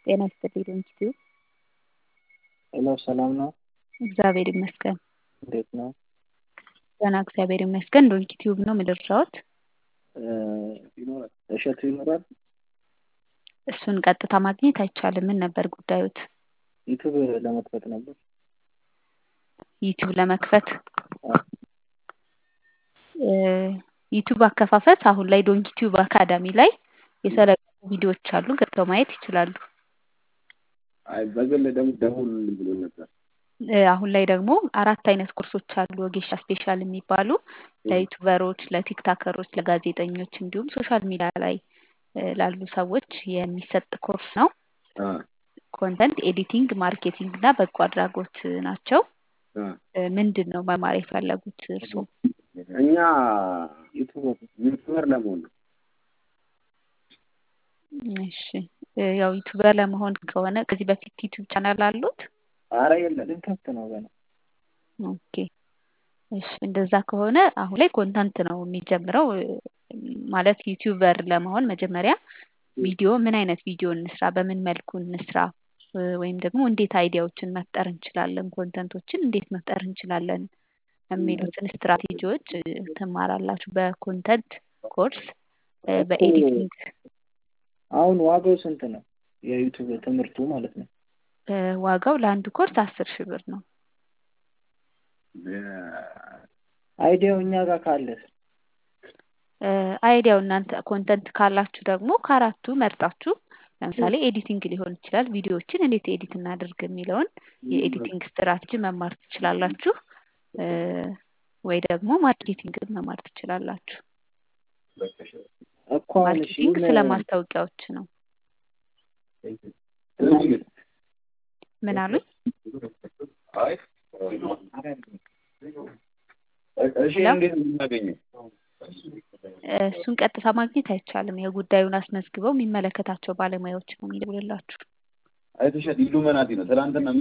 ጤና ይስጥልኝ ዶንኪቲዩ ሄሎ ሰላም ነው? እግዚአብሔር ይመስገን። እንዴት ነው? ደህና እግዚአብሔር ይመስገን። ዶንኪቲዩብ ነው የምደርሰዎት? ይኖራል እሸቱ ይኖራል? እሱን ቀጥታ ማግኘት አይቻልም። ምን ነበር ጉዳዮት? ዩቱብ ለመክፈት ነበር። ዩቲዩብ ለመክፈት አዎ። ዩቲዩብ አከፋፈት አሁን ላይ ዶንኪቲዩብ አካዳሚ ላይ የተለቀቁ ቪዲዮዎች አሉ፣ ገብተው ማየት ይችላሉ። አይ በግል ደግሞ ደውሉልኝ ብሎ ነበር። አሁን ላይ ደግሞ አራት አይነት ኮርሶች አሉ ወጌሻ ስፔሻል የሚባሉ ለዩቱበሮች፣ ለቲክታከሮች፣ ለጋዜጠኞች እንዲሁም ሶሻል ሚዲያ ላይ ላሉ ሰዎች የሚሰጥ ኮርስ ነው። ኮንተንት ኤዲቲንግ፣ ማርኬቲንግ እና በጎ አድራጎት ናቸው። ምንድን ነው መማር የፈለጉት እርስዎ? እኛ ዩቱበር ለመሆን ነው። እሺ ያው ዩቱበር ለመሆን ከሆነ ከዚህ በፊት ዩቱብ ቻናል አሉት? አረ የለም ልንከፍት ነው ገና። ኦኬ እሺ እንደዛ ከሆነ አሁን ላይ ኮንተንት ነው የሚጀምረው። ማለት ዩቲዩበር ለመሆን መጀመሪያ ቪዲዮ ምን አይነት ቪዲዮ እንስራ፣ በምን መልኩ እንስራ፣ ወይም ደግሞ እንዴት አይዲያዎችን መፍጠር እንችላለን፣ ኮንተንቶችን እንዴት መፍጠር እንችላለን የሚሉትን ስትራቴጂዎች ትማራላችሁ በኮንተንት ኮርስ በኤዲቲንግ አሁን ዋጋው ስንት ነው? የዩቱብ ትምህርቱ ማለት ነው። ዋጋው ለአንድ ኮርስ አስር ሺህ ብር ነው። አይዲያው እኛ ጋር ካለስ አይዲያው እናንተ ኮንተንት ካላችሁ ደግሞ ከአራቱ መርጣችሁ ለምሳሌ ኤዲቲንግ ሊሆን ይችላል። ቪዲዮዎችን እንዴት ኤዲት እናደርግ የሚለውን የኤዲቲንግ ስትራቴጂ መማር ትችላላችሁ። ወይ ደግሞ ማርኬቲንግን መማር ትችላላችሁ። እኮ አሁን እሺ ማርኬቲንግ ስለ ማስታወቂያዎች ነው። ምን አሉኝ? እሺ እንዴት ነው የምናገኘው? እሱን ቀጥታ ማግኘት አይቻልም። የጉዳዩን አስመዝግበው የሚመለከታቸው ባለሙያዎች ነው የሚደውልላችሁ። አይተሻል? ኢሉመናቲ ነው ትናንትና